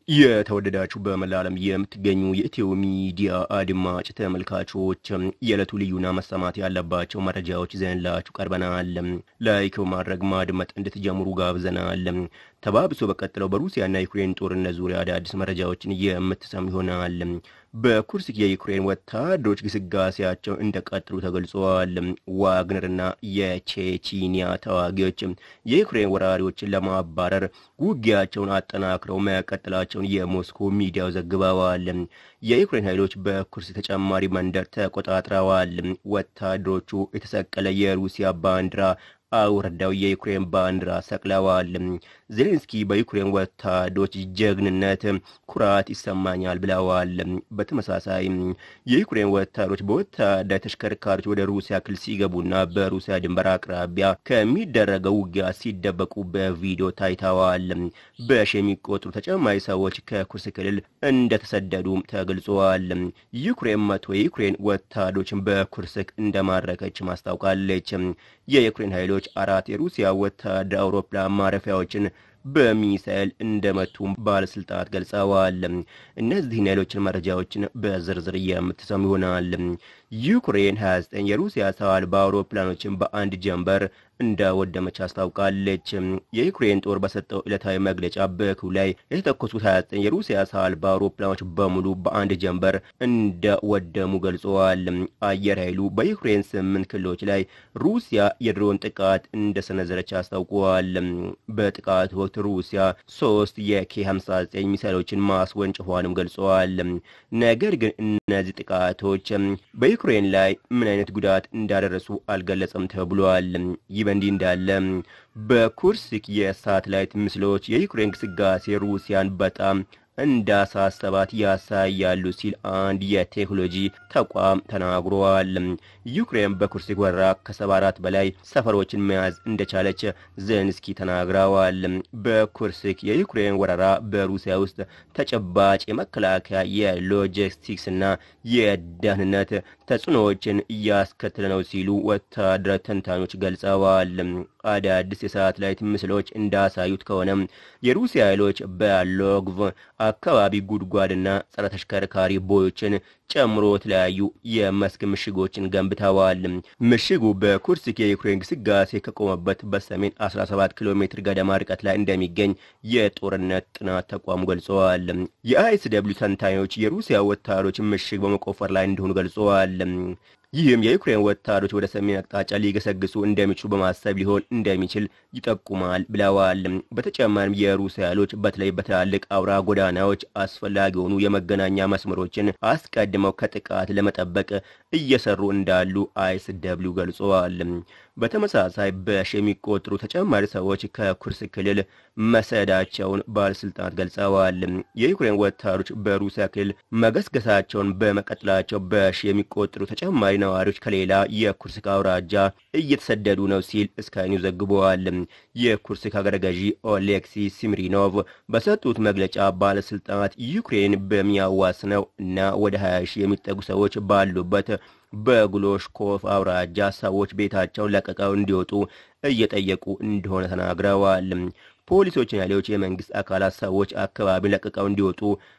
የተወደዳችሁ በመላ ዓለም የምትገኙ የኢትዮ ሚዲያ አድማጭ ተመልካቾች የዕለቱ ልዩና መሰማት ያለባቸው መረጃዎች ይዘንላችሁ ቀርበናል። ላይክ በማድረግ ማድመጥ እንድትጀምሩ ጋብዘናል። ተባብሶ በቀጥለው በሩሲያና ዩክሬን ጦርነት ዙሪያ አዳዲስ መረጃዎችን የምትሰሙ ይሆናል። በኩርስክ የዩክሬን ወታደሮች ግስጋሴያቸው እንደቀጥሉ ተገልጸዋል። ዋግነርና የቼቺኒያ ተዋጊዎች የዩክሬን ወራሪዎችን ለማባረር ውጊያቸውን አጠናክረው መቀጠላቸውን የሞስኮ ሚዲያው ዘግበዋል። የዩክሬን ኃይሎች በኩርስ ተጨማሪ መንደር ተቆጣጥረዋል። ወታደሮቹ የተሰቀለ የሩሲያ ባንዲራ አውርደው የዩክሬን ባንዲራ ሰቅለዋል። ዜሌንስኪ በዩክሬን ወታደሮች ጀግንነት ኩራት ይሰማኛል ብለዋል። በተመሳሳይ የዩክሬን ወታደሮች በወታደር ተሽከርካሪዎች ወደ ሩሲያ ክልል ሲገቡና በሩሲያ ድንበር አቅራቢያ ከሚደረገው ውጊያ ሲደበቁ በቪዲዮ ታይተዋል። በሺ የሚቆጠሩ ተጨማሪ ሰዎች ከኩርስ ክልል እንደተሰደዱ ተገልጸዋል። ዩክሬን መቶ የዩክሬን ወታደሮችን በኩርስክ እንደማረከች ማስታውቃለች። የዩክሬን ኃይሎች አራት የሩሲያ ወታደር አውሮፕላን ማረፊያዎችን በሚሳኤል እንደመቱም ባለስልጣናት ገልጸዋል። እነዚህን ሌሎችን መረጃዎችን በዝርዝር የምትሰሙ ይሆናል። ዩክሬን 29 የሩሲያ ሰው አልባ አውሮፕላኖችን በአንድ ጀንበር እንዳወደመች አስታውቃለች። የዩክሬን ጦር በሰጠው ዕለታዊ መግለጫ በክልሉ ላይ የተተኮሱት 29 የሩሲያ ሰው አልባ አውሮፕላኖች በሙሉ በአንድ ጀንበር እንደወደሙ ገልጸዋል። አየር ኃይሉ በዩክሬን ስምንት ክልሎች ላይ ሩሲያ የድሮን ጥቃት እንደሰነዘረች አስታውቀዋል። በጥቃቱ ወቅት ሩሲያ ሶስት የኬ 59 ሚሳይሎችን ማስወንጭፏንም ገልጸዋል። ነገር ግን እነዚህ ጥቃቶች በዩክሬን ላይ ምን አይነት ጉዳት እንዳደረሱ አልገለጸም ተብሏል። ይህ በእንዲህ እንዳለ በኩርስክ የሳተላይት ምስሎች የዩክሬን ግስጋሴ ሩሲያን በጣም እንዳሳሰባት ያሳያሉ ሲል አንድ የቴክኖሎጂ ተቋም ተናግሯል። ዩክሬን በኩርስክ ወረራ ከ74 በላይ ሰፈሮችን መያዝ እንደቻለች ዜሌንስኪ ተናግረዋል። በኩርስክ የዩክሬን ወረራ በሩሲያ ውስጥ ተጨባጭ የመከላከያ የሎጂስቲክስ እና የደህንነት ተጽዕኖዎችን እያስከተለ ነው ሲሉ ወታደራዊ ተንታኞች ገልጸዋል። አዳዲስ የሳተላይት ምስሎች እንዳሳዩት ከሆነ የሩሲያ ኃይሎች በሎግቭ አካባቢ ጉድጓድና ጸረ ተሽከርካሪ ቦዮችን ጨምሮ የተለያዩ የመስክ ምሽጎችን ገንብተዋል። ምሽጉ በኩርስክ የዩክሬን ግስጋሴ ከቆመበት በሰሜን 17 ኪሎ ሜትር ገደማ ርቀት ላይ እንደሚገኝ የጦርነት ጥናት ተቋሙ ገልጸዋል። የአይስ ደብሊው ተንታኞች የሩሲያ ወታደሮች ምሽግ በመቆፈር ላይ እንደሆኑ ገልጸዋል። ይህም የዩክሬን ወታደሮች ወደ ሰሜን አቅጣጫ ሊገሰግሱ እንደሚችሉ በማሰብ ሊሆን እንደሚችል ይጠቁማል ብለዋል። በተጨማሪም የሩሲያ ኃይሎች በተለይ በትላልቅ አውራ ጎዳናዎች አስፈላጊ የሆኑ የመገናኛ መስመሮችን አስቀድመው ከጥቃት ለመጠበቅ እየሰሩ እንዳሉ አይስ ደብሊው ገልጸዋል። በተመሳሳይ በሺ የሚቆጠሩ ተጨማሪ ሰዎች ከኩርስ ክልል መሰዳቸውን ባለስልጣናት ገልጸዋል። የዩክሬን ወታደሮች በሩሲያ ክልል መገስገሳቸውን በመቀጠላቸው በሺ የሚቆጠሩ ተጨማሪ ነዋሪዎች ከሌላ የኩርስክ አውራጃ እየተሰደዱ ነው ሲል ስካይ ኒውስ ዘግበዋል። የኩርስክ ሀገረ ገዢ ኦሌክሲ ሲምሪኖቭ በሰጡት መግለጫ ባለስልጣናት ዩክሬን በሚያዋስነው እና ወደ 20 ሺህ የሚጠጉ ሰዎች ባሉበት በግሎሽኮፍ አውራጃ ሰዎች ቤታቸውን ለቀቀው እንዲወጡ እየጠየቁ እንደሆነ ተናግረዋል። ፖሊሶችና ሌሎች የመንግስት አካላት ሰዎች አካባቢውን ለቀቀው እንዲወጡ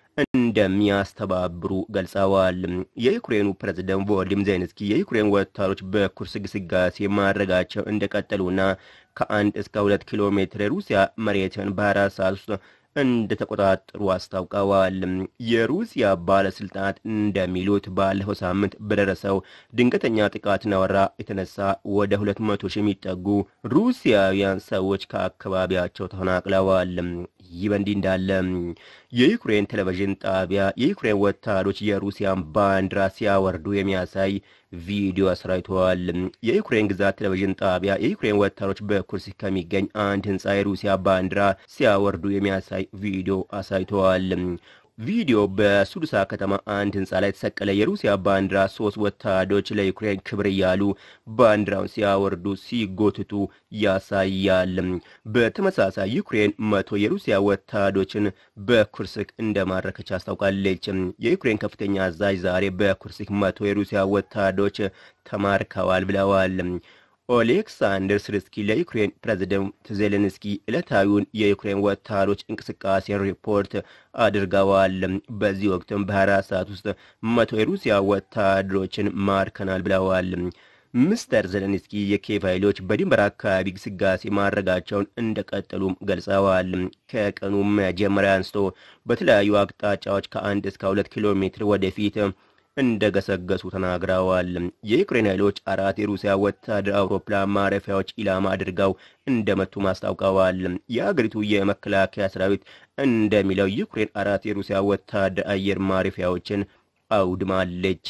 እንደሚያስተባብሩ ገልጸዋል። የዩክሬኑ ፕሬዝደንት ቮሎዲሚር ዜሌንስኪ የዩክሬን ወታደሮች በኩርስ ግስጋሴ ማድረጋቸው እንደቀጠሉና ከአንድ እስከ ሁለት ኪሎ ሜትር የሩሲያ መሬትን በአራት ሰዓት ውስጥ እንደተቆጣጠሩ አስታውቀዋል። የሩሲያ ባለስልጣናት እንደሚሉት ባለፈው ሳምንት በደረሰው ድንገተኛ ጥቃትና ወረራ የተነሳ ወደ ሁለት መቶ ሺህ የሚጠጉ ሩሲያውያን ሰዎች ከአካባቢያቸው ተፈናቅለዋል። ይህ በእንዲህ እንዳለ የዩክሬን ቴሌቪዥን ጣቢያ የዩክሬን ወታደሮች የሩሲያን ባንዲራ ሲያወርዱ የሚያሳይ ቪዲዮ አሰራጭተዋል። የዩክሬን ግዛት ቴሌቪዥን ጣቢያ የዩክሬን ወታደሮች በኩርስክ ከሚገኝ አንድ ህንፃ የሩሲያ ባንዲራ ሲያወርዱ የሚያሳይ ቪዲዮ አሳይተዋል። ቪዲዮ በሱዱሳ ከተማ አንድ ህንፃ ላይ የተሰቀለ የሩሲያ ባንዲራ ሶስት ወታደሮች ለዩክሬን ክብር እያሉ ባንዲራውን ሲያወርዱ ሲጎትቱ ያሳያል። በተመሳሳይ ዩክሬን መቶ የሩሲያ ወታደሮችን በኩርስክ እንደማረከች አስታውቃለች። የዩክሬን ከፍተኛ አዛዥ ዛሬ በኩርስክ መቶ የሩሲያ ወታደሮች ተማርከዋል ብለዋል። ኦሌክሳንደር ስርስኪ ለዩክሬን ፕሬዝደንት ዜሌንስኪ ዕለታዊውን የዩክሬን ወታደሮች እንቅስቃሴን ሪፖርት አድርገዋል። በዚህ ወቅትም በ24 ሰዓት ውስጥ መቶ የሩሲያ ወታደሮችን ማርከናል ብለዋል። ሚስተር ዜሌንስኪ የኪየቭ ኃይሎች በድንበር አካባቢ ግስጋሴ ማድረጋቸውን እንደቀጠሉም ገልጸዋል። ከቀኑ መጀመሪያ አንስቶ በተለያዩ አቅጣጫዎች ከአንድ እስከ ሁለት ኪሎ ሜትር ወደፊት እንደገሰገሱ ተናግረዋል። የዩክሬን ኃይሎች አራት የሩሲያ ወታደር አውሮፕላን ማረፊያዎች ኢላማ አድርገው እንደመቱ ማስታውቀዋል። የአገሪቱ የመከላከያ ሰራዊት እንደሚለው ዩክሬን አራት የሩሲያ ወታደር አየር ማረፊያዎችን አውድማለች።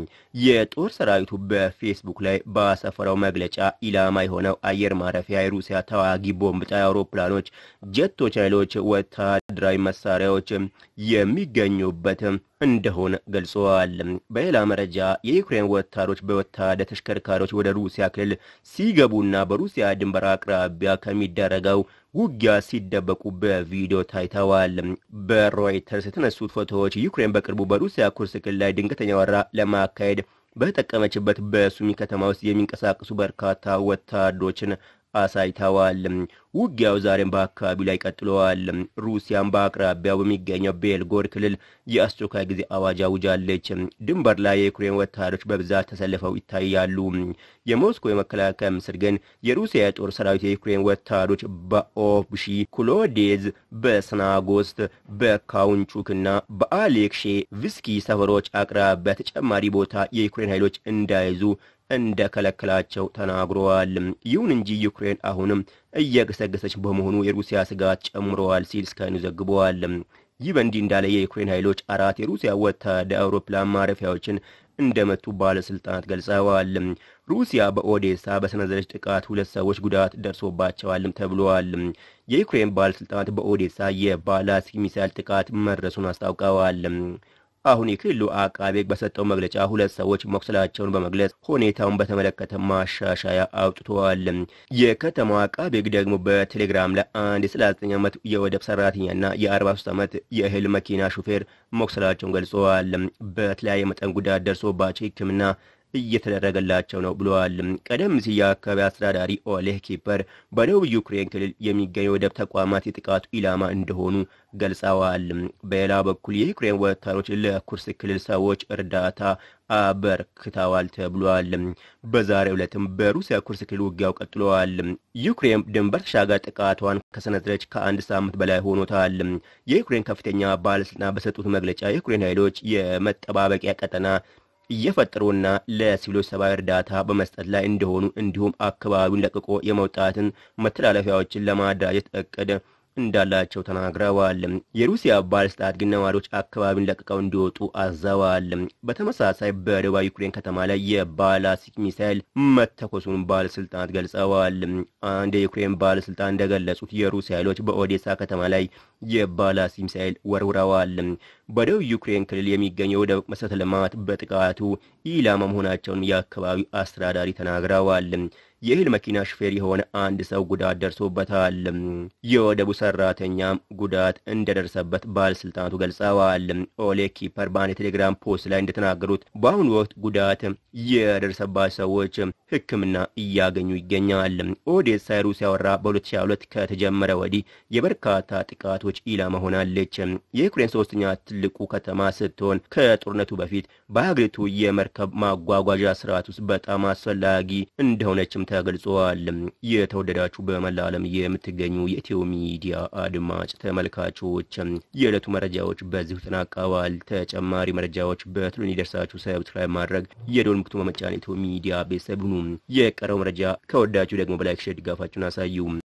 የጦር ሰራዊቱ በፌስቡክ ላይ ባሰፈረው መግለጫ ኢላማ የሆነው አየር ማረፊያ የሩሲያ ተዋጊ ቦምብ ጣይ አውሮፕላኖች፣ ጀቶች፣ ኃይሎች፣ ወታደራዊ መሳሪያዎች የሚገኙበት እንደሆነ ገልጸዋል። በሌላ መረጃ የዩክሬን ወታደሮች በወታደር ተሽከርካሪዎች ወደ ሩሲያ ክልል ሲገቡና በሩሲያ ድንበር አቅራቢያ ከሚደረገው ውጊያ ሲደበቁ በቪዲዮ ታይተዋል። በሮይተርስ የተነሱት ፎቶዎች ዩክሬን በቅርቡ በሩሲያ ኩርስ ክልል ላይ ድንገተኛ ወረራ ለማካሄድ በተጠቀመችበት በሱሚ ከተማ ውስጥ የሚንቀሳቀሱ በርካታ ወታደሮችን አሳይተዋል። ውጊያው ዛሬም በአካባቢው ላይ ቀጥለዋል። ሩሲያም በአቅራቢያው በሚገኘው ቤልጎር ክልል የአስቸኳይ ጊዜ አዋጅ አውጃለች። ድንበር ላይ የዩክሬን ወታደሮች በብዛት ተሰልፈው ይታያሉ። የሞስኮ የመከላከያ ሚኒስትር ግን የሩሲያ የጦር ሰራዊት የዩክሬን ወታደሮች በኦብሺ ኩሎዴዝ፣ በስናጎስት፣ በካውንቹክና በአሌክሼ ቪስኪ ሰፈሮች አቅራቢያ ተጨማሪ ቦታ የዩክሬን ኃይሎች እንዳይዙ እንደከለከላቸው ተናግረዋል። ይሁን እንጂ ዩክሬን አሁንም እየገሰገሰች በመሆኑ የሩሲያ ስጋት ጨምረዋል ሲል ስካይ ኒውስ ዘግበዋል። ይህ በእንዲህ እንዳለ የዩክሬን ኃይሎች አራት የሩሲያ ወታደር አውሮፕላን ማረፊያዎችን እንደመቱ ባለስልጣናት ገልጸዋል። ሩሲያ በኦዴሳ በሰነዘረች ጥቃት ሁለት ሰዎች ጉዳት ደርሶባቸዋልም ተብለዋል። የዩክሬን ባለስልጣናት በኦዴሳ የባላስቲክ ሚሳይል ጥቃት መድረሱን አስታውቀዋል። አሁን የክልሉ አቃቤ ሕግ በሰጠው መግለጫ ሁለት ሰዎች መቁሰላቸውን በመግለጽ ሁኔታውን በተመለከተ ማሻሻያ አውጥተዋል። የከተማው አቃቤ ሕግ ደግሞ በቴሌግራም ላይ አንድ የ39 ዓመት የወደብ ሰራተኛና የ43 ዓመት የእህል መኪና ሹፌር መቁሰላቸውን ገልጸዋል። በተለያየ መጠን ጉዳት ደርሶባቸው ሕክምና እየተደረገላቸው ነው ብለዋል። ቀደም ሲል የአካባቢ አስተዳዳሪ ኦሌህ ኪፐር በደቡብ ዩክሬን ክልል የሚገኙ ወደብ ተቋማት የጥቃቱ ኢላማ እንደሆኑ ገልጸዋል። በሌላ በኩል የዩክሬን ወታደሮች ለኩርስ ክልል ሰዎች እርዳታ አበርክተዋል ተብሏል። በዛሬው ዕለትም በሩሲያ ኩርስ ክልል ውጊያው ቀጥለዋል። ዩክሬን ድንበር ተሻጋሪ ጥቃቷን ከሰነዘረች ከአንድ ሳምንት በላይ ሆኖታል። የዩክሬን ከፍተኛ ባለስልጣናት በሰጡት መግለጫ የዩክሬን ኃይሎች የመጠባበቂያ ቀጠና እየፈጠሩና ለሲቪሎች ሰብአዊ እርዳታ በመስጠት ላይ እንደሆኑ እንዲሁም አካባቢውን ለቅቆ የመውጣትን መተላለፊያዎችን ለማደራጀት እቅድ እንዳላቸው ተናግረዋል። የሩሲያ ባለስልጣናት ግን ነዋሪዎች አካባቢውን ለቅቀው እንዲወጡ አዘዋል። በተመሳሳይ በደቡብ ዩክሬን ከተማ ላይ የባላስቲክ ሚሳይል መተኮሱን ባለስልጣናት ገልጸዋል። አንድ የዩክሬን ባለስልጣን እንደገለጹት የሩሲያ ኃይሎች በኦዴሳ ከተማ ላይ የባላስቲክ ሚሳይል ወርውረዋል። በደቡብ ዩክሬን ክልል የሚገኙ የወደብ መሰረተ ልማት በጥቃቱ ኢላማ መሆናቸውን የአካባቢው አስተዳዳሪ ተናግረዋል። የእህል መኪና ሹፌር የሆነ አንድ ሰው ጉዳት ደርሶበታል። የወደቡ ሰራተኛም ጉዳት እንደደረሰበት ባለስልጣናቱ ገልጸዋል። ኦሌ ኪፐር በአንድ የቴሌግራም ፖስት ላይ እንደተናገሩት በአሁኑ ወቅት ጉዳት የደረሰባቸው ሰዎች ሕክምና እያገኙ ይገኛል። ኦዴሳ የሩሲያ ወረራ በ2022 ከተጀመረ ወዲህ የበርካታ ጥቃቶች ኢላማ ሆናለች። የዩክሬን ሶስተኛ ትልቁ ከተማ ስትሆን ከጦርነቱ በፊት በሀገሪቱ የመርከብ ማጓጓዣ ስርዓት ውስጥ በጣም አስፈላጊ እንደሆነችም ተገልጸዋል። የተወደዳችሁ በመላ ዓለም የምትገኙ የኢትዮ ሚዲያ አድማጭ ተመልካቾች የዕለቱ መረጃዎች በዚሁ ተጠናቀዋል። ተጨማሪ መረጃዎች በትሉ እንዲደርሳችሁ ሰብስክራይብ ማድረግ የደወል ምልክቱን በመጫን ኢትዮ ሚዲያ ቤተሰብ ሁኑ። የቀረው መረጃ ከወዳችሁ ደግሞ በላይክ ሼር ድጋፋችሁን አሳዩ።